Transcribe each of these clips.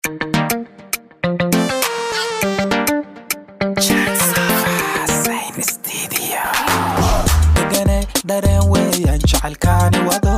degane dareen weeyaan jacaylkaani wado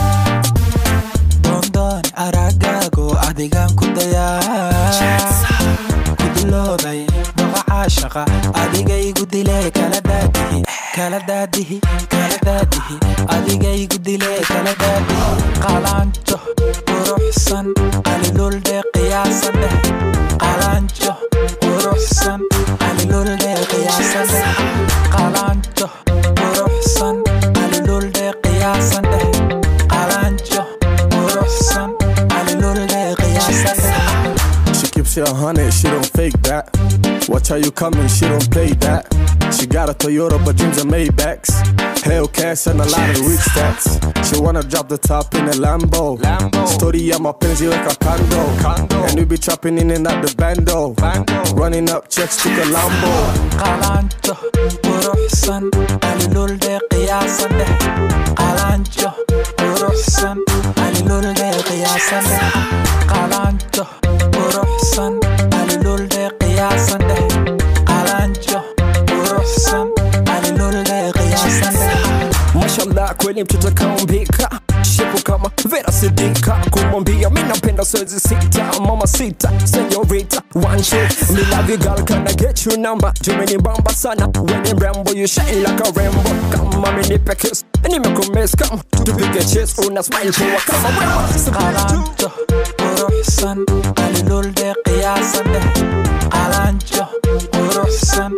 doondooni aragaago adigaan ku dayaa kuduloobay doqa caashaqa adigaygu dile kala daadihi kala daadihi kala daadihi adigaygu dile kala daadihi qalaanjo quruxsan qalilulde qiyaasan dheh qalaanjo quruxsan qalilulde qiyaasan dheh qalaanjo quruxsan qalilulde qiyaasan dheh qalaanjo quruxsan qalilulde qiyaasan dheh She keeps it a hundred, she don't fake that. Watch how you coming, she don't play that. She got a Toyota, but dreams are Maybachs. Hellcats and a lot of rich stats. She wanna drop the top in a Lambo. Lambo. Story at my penzi like a condo. Condo. And we be chopping in and out the bando. Bando. Running up checks to Colombo. qalaanjo quruxsan qalilulde qiyaasan dheh qalaanjo quruxsan qalilulde qiyaasan dheh qalaanjo quruxsan qalilulde qiyaasan dheh qalaanjo quruxsan qalilulde qiyaasan dheh mashallah kweli mtoto kaumbika shepu kama vera sidika kumwambia mi napenda soezi sita mama sita senyorita one shit me love you girl can I get your number jumeni bamba sana weni mrembo you shine like a rainbow kama mi nipe kiss nimekumiss kama tupige chase una smile poa kama wewe qalaanjo quruxsan qalilulde qiyaasan dheh qalaanjo quruxsan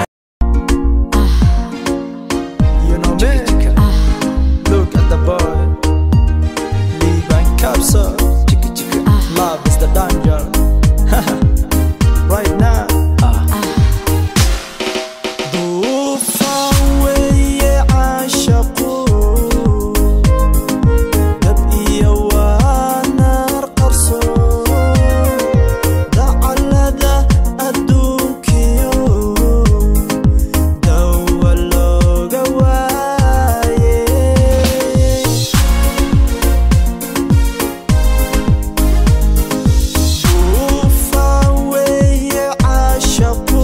You know me. Look at the boy. Leave and capsule. Love is the danger. right now. Duufaan weeye caashaqu. Dab iyo waa naar qarso. Dacallada adduunkiyo. Dawa looga waayey. Duufaan weeye caashaqu.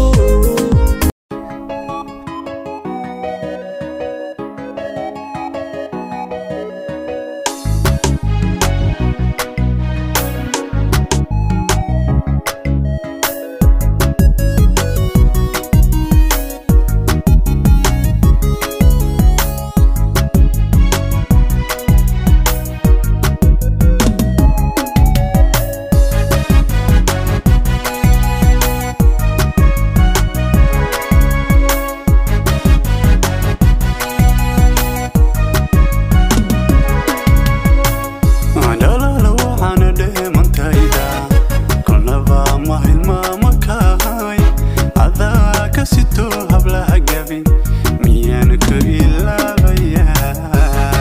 Dhalala waxaana dheemantayda kolnaba ma hilmaama kahay adaa ka sito hablaha gabin miyaan ku ilaabayaa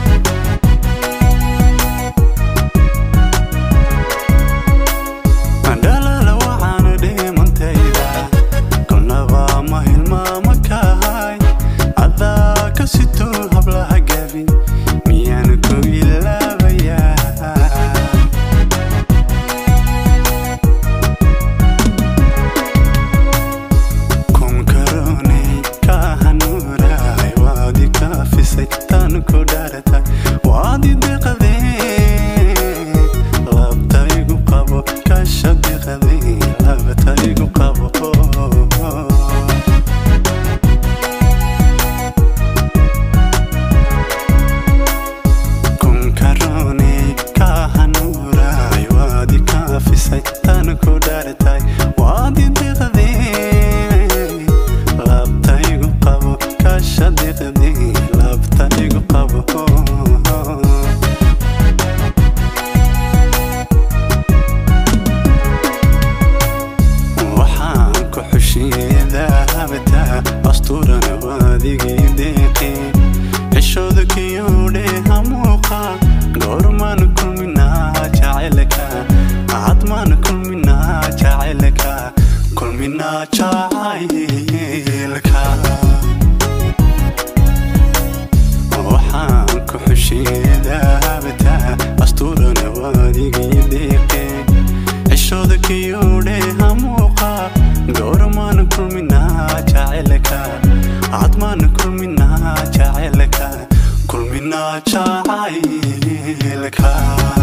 dhalala waxaana dheemantayda kolnaba ma hilmaama kahay adaa ka sito hablaha gabin miyaan ku ilaabayaa kunkarooney ka hanuuraay waadi kaafisay tan ku dharatay waadi deqadee labtaygu qabo kasha deqadee labtaygu qabo kunkarooney ka hanuuraay waadi kaafisay tan ku dharatay waadi deqadee labtaygu qabo kasha deqadee labtaygu qabo waxaan ku xushiyeedaa habataa asturana waadigii deeqee cishooda kiyuudhe hamuuqa goormaan kulminaa jacaylka cadmaan kulminaa jacaylka kulminaa jacaylka waxaan ku xushiyeedaa habataa asturana waadigii deeqee jacaylka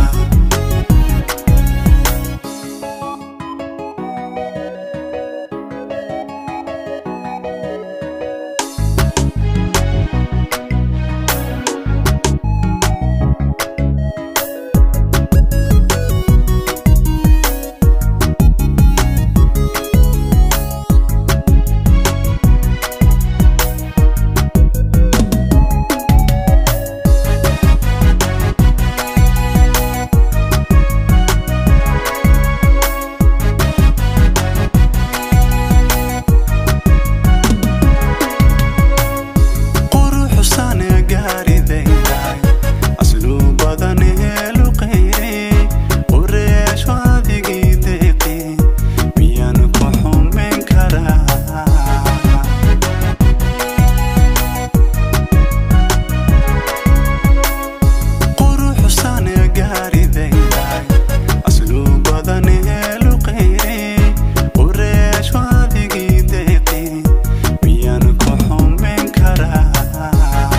quruxsan gaaridayday asluu badan heeluqayre qureesho adigii deeqi miyaan ku xumayn karaa quruxsan gaaridayday asluu badan heeluqayre qureesho adigii deeqi miyaan ku xumayn karaa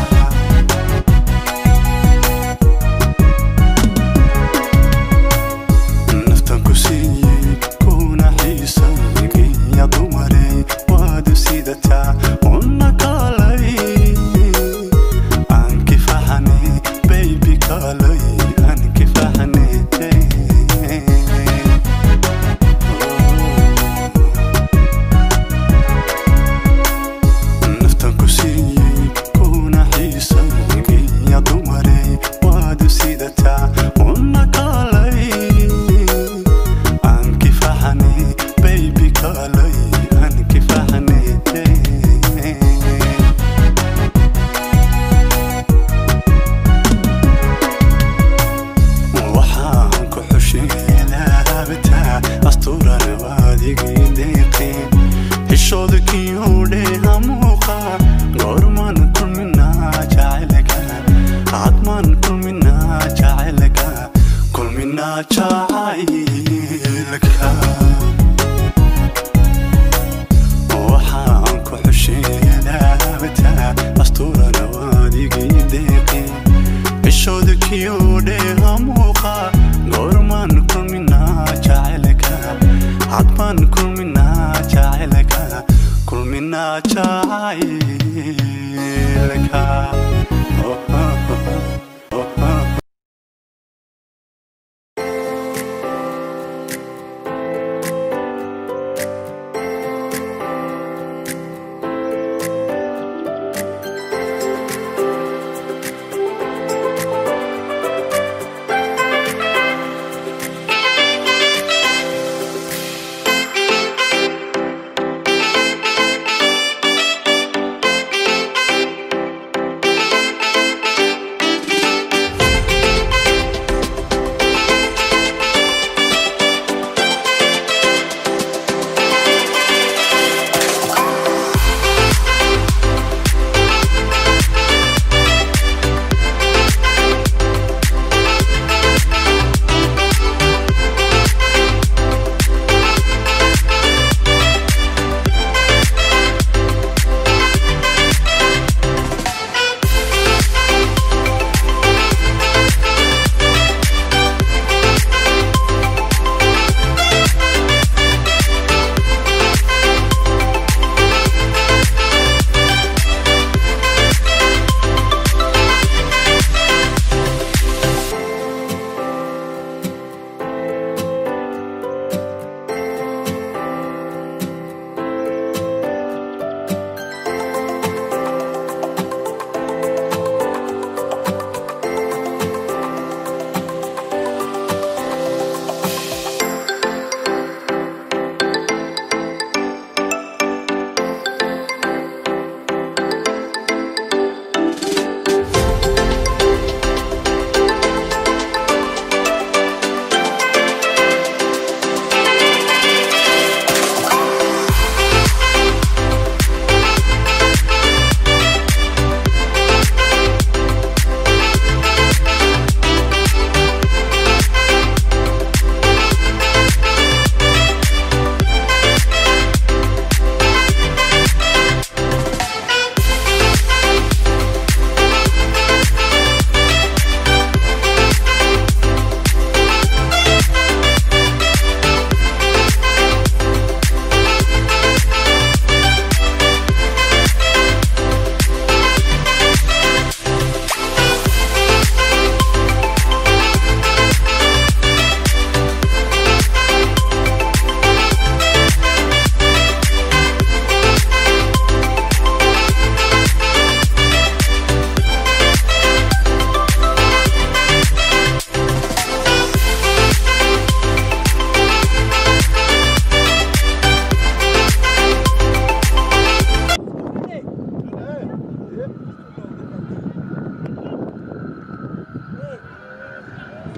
naftan ku siiyey kuna xiisaygiya dumaray waadu sidataa una kaalay aan kifaxane baybi kaalay aan kifaxane naftan ku siiyey kuna xiisaygiya dumaray waadu sidataa una kaalay aan kifaxane baybi kaalay aan kifaxane waxaan ku xusheelaabtaa asturan waadigii deeqe xishooda kiyuudhe hamuuqa goormaan kulminaa jacaylka cadmaan kulminaa jacaylka kulminaa jacaylka waxaan ku xusheelaabtaa asturan waadigii deeqe cishooda kiyuudhe hamuuqa goormaan kulminaa jacaylka cadmaan kulminaa jacaylka kulminaa jacaylka Oh, oh, oh, oh, oh.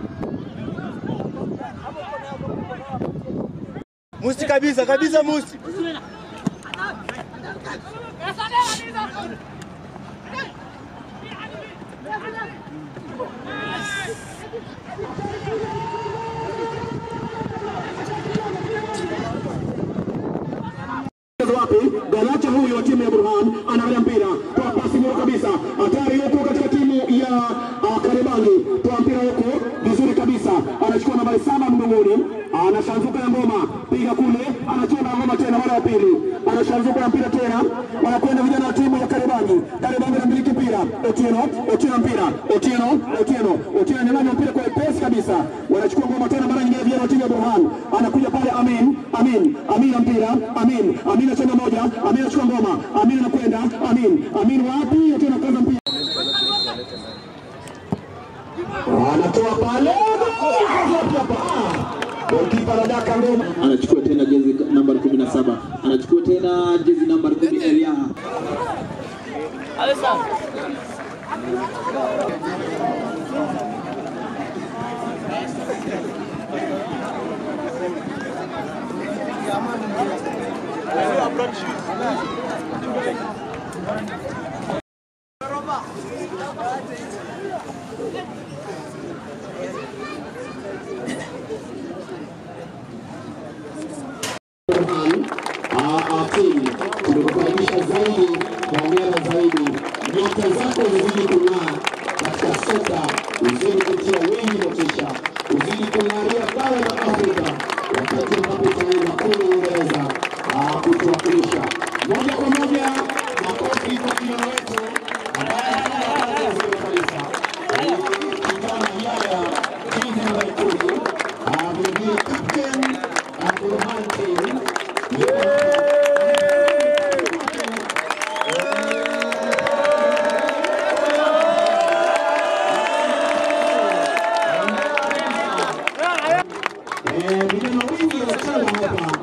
Musti kabisa kabisa Musti. wapi Galacha huyu wa timu ya Burhan anaangalia mpira, toa pasi moja kabisa, hatari huko katika timu ya uh, Karibangi, toa mpira huko vizuri kabisa, anachukua nambari saba mgongoni, anashanzuka na ngoma, piga kule, anachukua na ngoma tena, mara ya pili, anashanzuka na mpira tena, wanakwenda vijana wa timu ya Karibangi, Karibangi anamiliki mpira, Otieno, Otieno mpira, Otieno, Otieno, Otieno ananyang'anya mpira kwa wepesi kabisa, wanachukua ngoma tena, mara nyingine vijana wa timu ya Burhan, anakuja pale Amin, Amin, Amin na mpira, Amin, Amin anacheza moja, Amin anachukua ngoma, Amin anakwenda, Amin, Amin wapi? Otieno kaza mpira anatoa pale Golikipa anadaka ngoma, anachukua tena jezi nambari 17 anachukua tena jezi nambari 10 Eliaha team tumekukaribisha zaidi, hongera zaidi, nyota zako zizidi kung'aa katika soka, uzidi kutia wengi motisha, uzidi kung'aria bara la Afrika wakati ambapo utaenda kule Uingereza ah, kutuwakilisha moja kwa moja. Makofi kwa kijana wetu ambaye anafanya kazi nzuri kabisa, Eh, kijana Yaya jezi nambari kumi, Ah, vilevile captain ah, Burhan team Eh, vijana wengi wachana hapa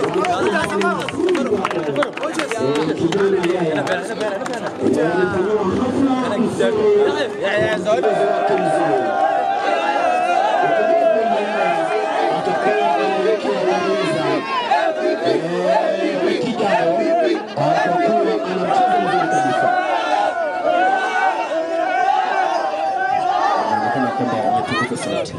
Eh, kijana Yaya Eh, amefanyiwa hafla nzuri wake mzuri Atakaye kuelekea Uingereza Eh, wiki ijayo atakuwa ana mchezo mzuri kabisa anaonekana kwamba amepunguza sauti